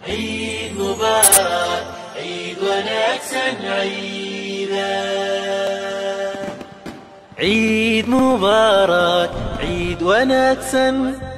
عيد مبارك عيد ونكسن عيدا عيد مبارك عيد ونكسن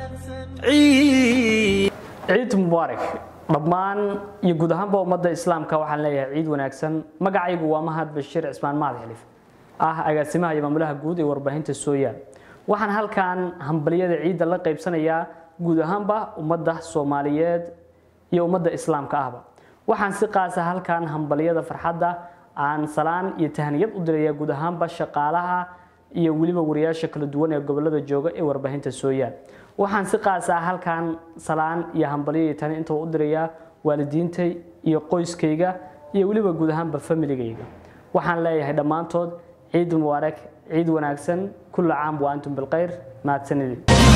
عيد ciid mubaarak dhammaan iyo guud ahaanba ummadda islaamka waxaan leeyahay ciid wanaagsan magacaygu waa mahad bashiir cismaan mahad xilif ah agaasimaha iyo maamulaha guud ee warbaahinta sooyaal waxaan halkan hambaliyada ciidda la qaybsanayaa guud ahaanba ummadda soomaaliyeed iyo ummadda islaamka ahba waxaan si qaasa halkan hambaliyada farxadda aan salaan iyo tahniyad u diraya guud ahaanba shaqaalaha iyo weliba wariyaasha kala duwan ee gobolada jooga ee warbaahinta sooyaal waxaan si qaasa halkan salaan iyo hambaliyo iyo tani inta u dirayaa waalidiintay iyo qoyskayga iyo weliba guud ahaanba familigayga waxaan leeyahay dhammaantood ciid mubaarak ciid wanaagsan kulla caam wa antum bilkhayr mahadsanidin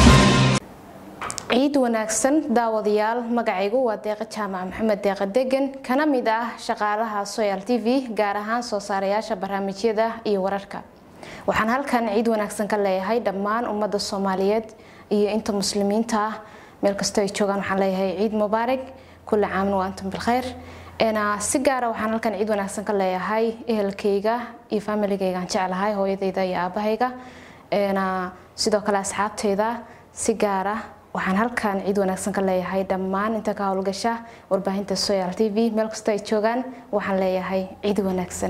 ciid wanaagsan daawadayaal magacaygu waa deeqa jaamac maxamed deeqa degan kana mid ah shaqaalaha soyal t v gaar ahaan soo saarayaasha barnaamijyada iyo wararka waxaan halkan ciid wanaagsan ka leeyahay dhammaan ummadda soomaaliyeed iyo inta muslimiinta ah meel kastoo ay joogaan waxaan leeyahay ciid mubaarak kulli caamna wa antum bilkhayr si gaara waxaan halkan ciid wanaagsan ka leeyahay ehelkayga iyo familigaygaan jeclahay hooyadayda iyo aabahayga sidoo kale asxaabtayda si gaara waxaan halkan ciid wanaagsan ka leeyahay dhammaan inta ka howlgasha warbaahinta soyal t v meel kastoo ay joogaan waxaan leeyahay ciid wanaagsan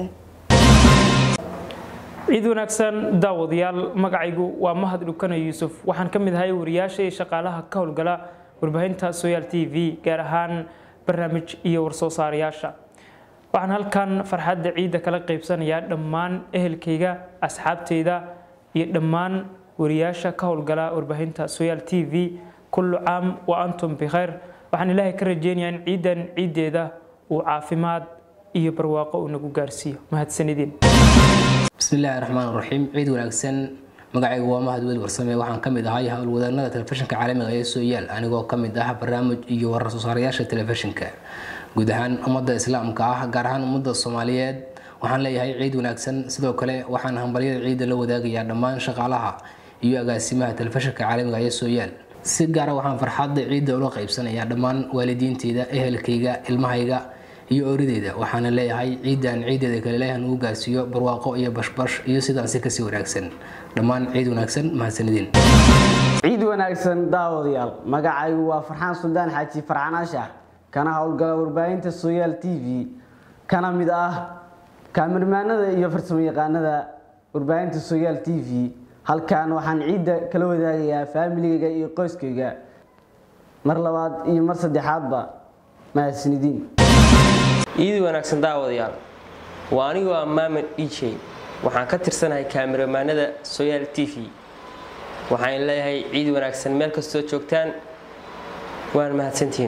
ciid wanaagsan daawadayaal magacaygu waa mahad dhukana yuusuf waxaan ka mid ahay wariyaasha iyo shaqaalaha ka howlgala warbaahinta soyaal t v gaar ahaan barnaamij iyo warsoo saarayaasha waxaan halkan farxadda ciidda kala qaybsanayaa dhammaan ehelkayga asxaabteyda iyo dhammaan wariyaasha ka howlgala warbaahinta soyaal t v kullu caam wa antum bikhayr waxaan ilaahay ka rajeynayaa in ciidan ciiddeeda uu caafimaad iyo barwaaqo uu nagu gaarsiiyo mahadsanidin bismillaahi raxmaan raxiim ciid wanaagsan magacaygu waa mahad weli warsame waxaan ka mid ahay howlwadaanada telefishinka caalamiga ee sooyaal anigoo ka mid ah barnaamij iyo warar soosaarayaasha telefishinka guud ahaan ummadda islaamka ah gaar ahaan ummadda soomaaliyeed waxaan leeyahay ciid wanaagsan sidoo kale waxaan hambalyada ciidda la wadaagayaa dhammaan shaqaalaha iyo agaasimaha telefishinka caalamiga ee sooyaal si gaara waxaan farxadda ciidda ula qaybsanayaa dhammaan waalidiinteyda ehelkayga ilmahayga iyo orideyda waxaana leeyahay ciidan ciideeda kale ilaahan ugu gaarsiiyo barwaaqo iyo bashbash iyo sidaan si kasii wanaagsan dhammaan ciid wanaagsan mahadsanidin ciid wanaagsan daawadayaal magacaygu waa farxaan suldaan xaaji farxaan ashar kana howlgala warbaahinta soyaal t v kana mid ah kaamirmaanada iyo farsamo yaqaanada warbaahinta soyaal t v halkan waxaan ciidda kala wadaagayaa faamiligayga iyo qoyskayga mar labaad iyo mar saddexaadba mahadsanidin ciid wanaagsan daawadayaal waa anigoo ah maamed dj waxaan ka tirsanahay kaamiramaanada soyaal t v waxaan leeyahay ciid wanaagsan meel kastoo joogtaan waan mahadsantihiin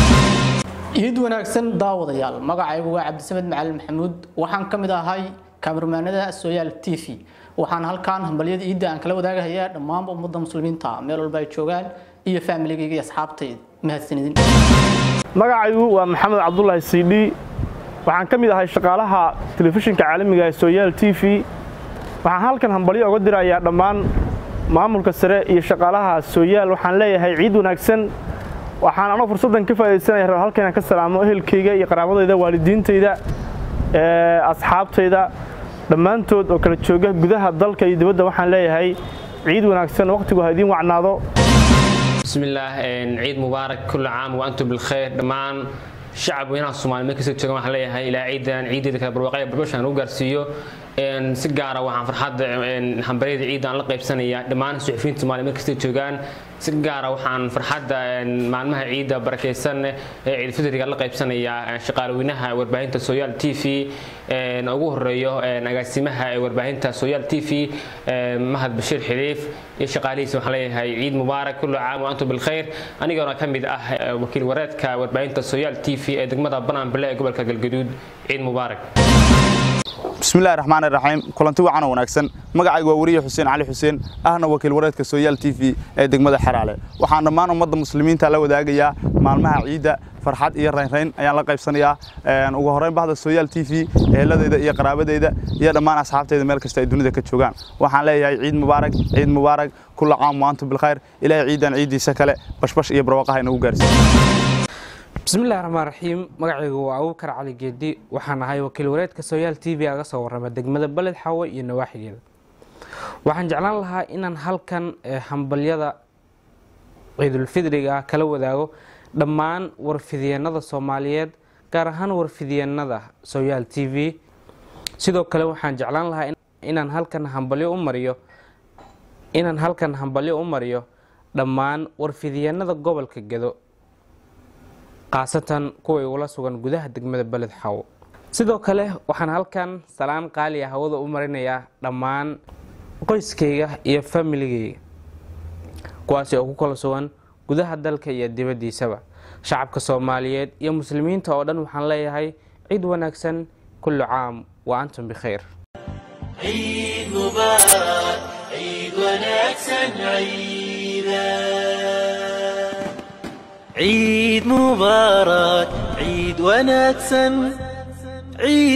ciid wanaagsan daawadayaal magacaygu waa cabdisamed macalin maxamuud waxaan ka mid ahay kaamirmaanada soyaal t v waxaan halkan hambalyada ciidda aan kala wadaagahayaa dhammaanba ummadda muslimiinta meel walba ay joogaan iyo faamiligayga iyo asxaabtayda mahadsanidin magacaygu waa maxamed cabdulaahi cd waxaan ka mid ahay shaqaalaha telefishinka caalamiga ee soyaal t v waxaan halkan hambalyo oga dirayaa dhammaan maamulka sare iyo shaqaalaha soyaal waxaan leeyahay ciid wanaagsan waxaan anoo fursaddan ka faa'idaysanaya rab halkan inaan ka salaamo ehelkayga iyo qaraabadayda waalidiintayda asxaabtayda dhammaantood oo kala jooga gudaha dalka iyo dibadda waxaan leeyahay ciid wanaagsan waqtigu ha idiin wacnaado bismillaah ciid mubaarak kulli caam wa antum bilkhayr dhammaan shacab weynaha soomaaliya meel kastoo joogan waxaan leeyahay ilaa ciidan ciideeda kale barwaaqaya barbashan ugu gaarsiiyo si gaara waxaan farxadda hambaryada ciidda aan la qaybsanayaa dhammaan suxufiyiinta soomaaliya meel kastoo joogaan si gaara waxaan farxadda maalmaha ciidda barakaysan ee ciidulfitriga la qaybsanayaa shaqaalweynaha warbaahinta soyaal t v ugu horeeyo agaasimaha ee warbaahinta soyaal t v mahad bashiir xiliif iyo shaqaalihiisa waxaan leeyahay ciid mubaarak kullu caam wa antum bilkhayr anigoona ka mid ah wakiil wareedka warbaahinta soyaal t v ee degmada bananbile ee gobolka galgaduud ciid mubaarak bismillahi raxmaani raxiim kulanti wacan oo wanaagsan magacaygu waa weriye xuseen cali xuseen ahna wakiil wareedka soyaal t v ee degmada xaraale waxaan dhammaan ummadda muslimiinta la wadaagayaa maalmaha ciidda farxad iyo raynrayn ayaan la qaybsanayaa ugu horreyn bahda soyaal t v eheladeyda iyo qaraabadeyda iyo dhammaan asxaabteyda meel kasta ay dunida ka joogaan waxaan leeyahay ciid mubaarak ciid mubaarak kulla caam waantum bilkhayr ilaahay ciidan ciiddiisa kale bashbash iyo barwaaqaha inagu gaarsiiyo bismillahi raxmaan raxiim magacaygu waa abuubakar cali geedi waxaan ahay wakiil wareedka sooyaal t v aga soo warrama degmada beled xawe iyo nawaaxigeeda waxaan jeclaan lahaa inaan halkan hambalyada ciidulfidriga kala wadaago dhammaan warfidyeennada soomaaliyeed gaar ahaan warfidyeennada sooyaal t v sidoo kale waxaan jeclaan lahaa inaan halkan hambalyo u mariyo inaan halkan hambalyo u mariyo dhammaan warfidyeennada gobolka gedo khaasatan kuwa igula sugan gudaha degmada beled xawo sidoo kale waxaan halkan salaan qaaliya hawada u marinayaa dhammaan qoyskayga iyo familigayga kuwaasi oo ku kala sugan gudaha dalka iyo dibaddiisaba shacabka soomaaliyeed iyo muslimiinta oo dhan waxaan leeyahay ciid wanaagsan kullu caam wa antum bikhayr عيد مبارك عيد ونكسن عيدا عيد مبارك عيد ونكسن عيد